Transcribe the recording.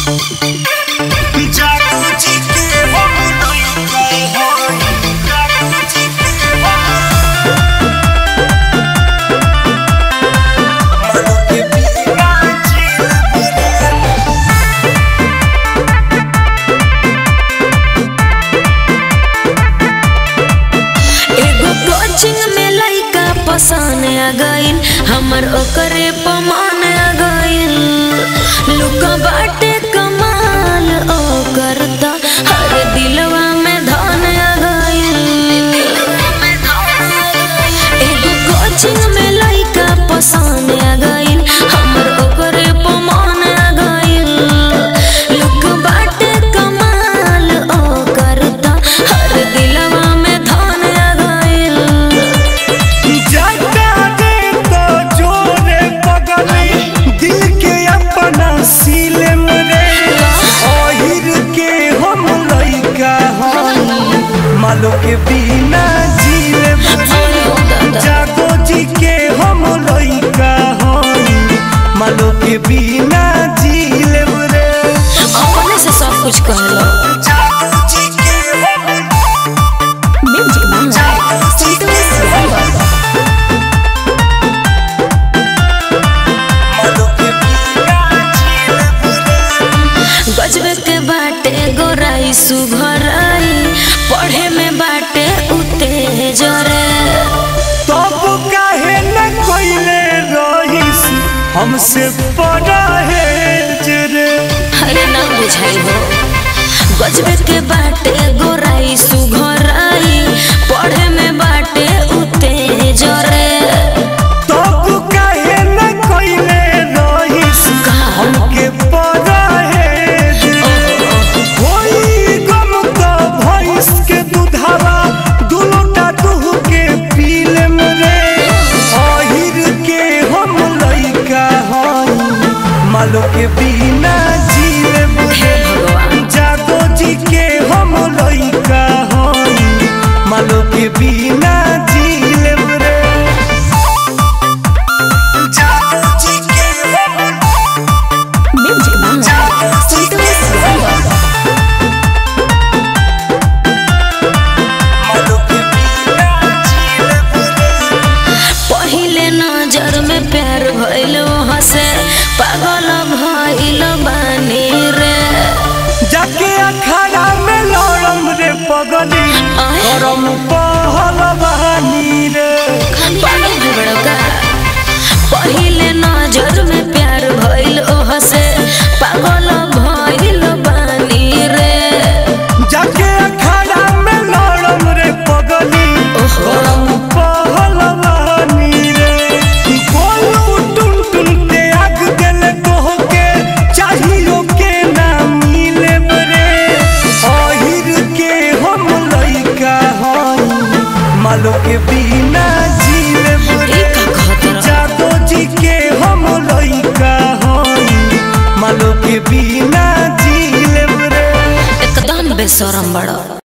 जागृति के हम लइका हई जागृति के हम मनु के बिना जीवन एगो कोचिंग में लइका पसंद आ गइल हमर ओकरे पमान आ गइल लुका बाटे कमाल ओ करता हर दिलवा में धन आ गइल एगो कोचिंग में लइका पसंद आ गइल हमर ओकरे पमान आ गइल लुक बाटे कमाल ओ करता हर दिलवा में धन आ गइल जाता रे तो जोरे पगली दिल के अपना सीले मरे ओहिर के हम लइका हई मालो के बिना जीले मरे जागो जी के हम लइका हई मालो के बिना जीले मरे अपने से सब कुछ कहलो जागो जी के हम म्यूजिक बांग्ला मालो के बिना जीले मरे गजबे के बाटे गोराई सुघराई पढ़े में बाटे उते जरे तब काहे न कोइले रहिस हमसे बड़ा है जरे अरे ना बुझाई हो गजबे के बाटे गोराई सुघराई पढ़े में बाटे उते जरे तब काहे न कोइले रहिस हमके बड़ा है जरे होई गम तो भैंस के दुधावा दुलोटा दूह के पीले मरे अहिर के हम लइका हई मालो के बिना जीले हे मरे भगवान जागो जी के हम लइका हई मालो के बिना जीले रे जागो जी के हम म्यूजिक बांग्ला मालो के बिना जीले रे पहिले नजर में प्यार भइल हसे पागल भइल बानी रे जाके अखाड़ा में लड़म रे पगली आय। करम पहलवानी रे पागल भुगड़का पहिले नजर में प्यार भइल हसे पागल भइल बानी रे जाके अखाड़ा में लड़म रे पगली ओहो। करम पहलवानी रे बोलू टुन टुन के आग दिल कह के चाहियो के ना मिले रे अहिर के हम लइका हई मालो के बिना जीले ई रे का कहत रह जादो जी के हम लइका हई मालो के बिना जीले रे एकदम बेशरम बड़ा